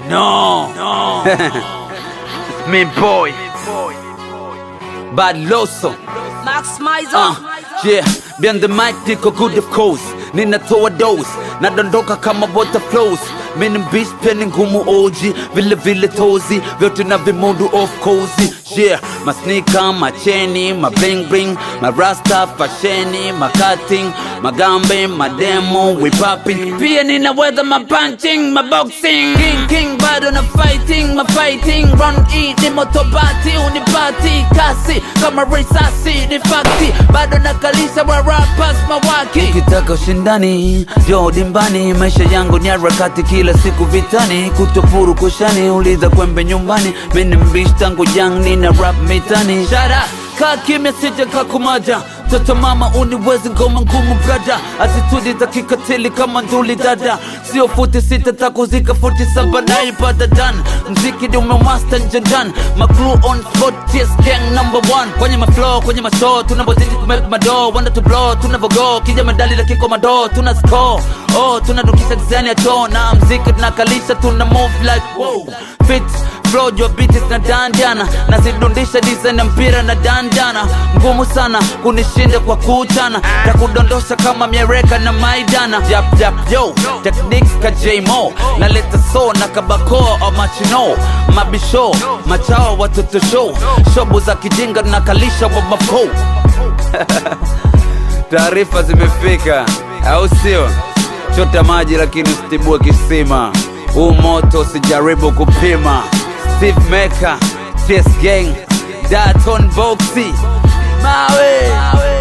No, no. Me boy. Bad Loso. Max Mizer. Uh, yeah, behind the mic niko good of course. Ninatoa dose, nadondoka kama water flows. Mini beast pia ni ngumu oji, vile vile tozi, vyote na vimundu of cozy. Yeah, masnika, macheni, ma bling bling, ma rasta, fasheni, ma cutting, magambe, mademo, we popping. Pia ninaweza ma punching, ma boxing. King king bado na fighting, ma fighting. Run E ni motobati, unipati kasi kama risasi ni fakti, bado nakalisha wa rappers mawaki. Ukitaka ushindani, jo dimbani, maisha yangu ni harakati kila siku vitani, kutopuru kushani, uliza kwembe nyumbani, mimi mbishi tangu young, nina rap mitani. Shut up, kaa kimya sije kakumaja Toto mama uniwezi ngoma ngumu brada Attitude za kikatili kama nduli dada Sio futi sita takuzika futi saba naipata dan Mziki ni umemaster njanjan Macrew on spot TS gang number one Kwenye maflow, kwenye mashow Tunapozidi kumake mado Wanda to blow, tunavogo Kija medali la kiko mado Tuna score, oh tunadukisha design ya choo Na mziki tunakalisha tuna move like wow Fit, flow, your beat is na dandana Nazidundisha design ya mpira na dandana Ngumu sana kunishinda kwa kuchana Takudondosha kama miereka na maidana Jap jap yo, techniques ka J-Mo Naleta so na kabako au machino Mabisho, machao watoto show Shobu za kijinga nakalisha wa mafo Taarifa zimefika, au sio? Chota maji lakini usitibue kisima. Huu moto usijaribu kupima. Steve Meka, TS Gang, Daton Boxy, Mawe.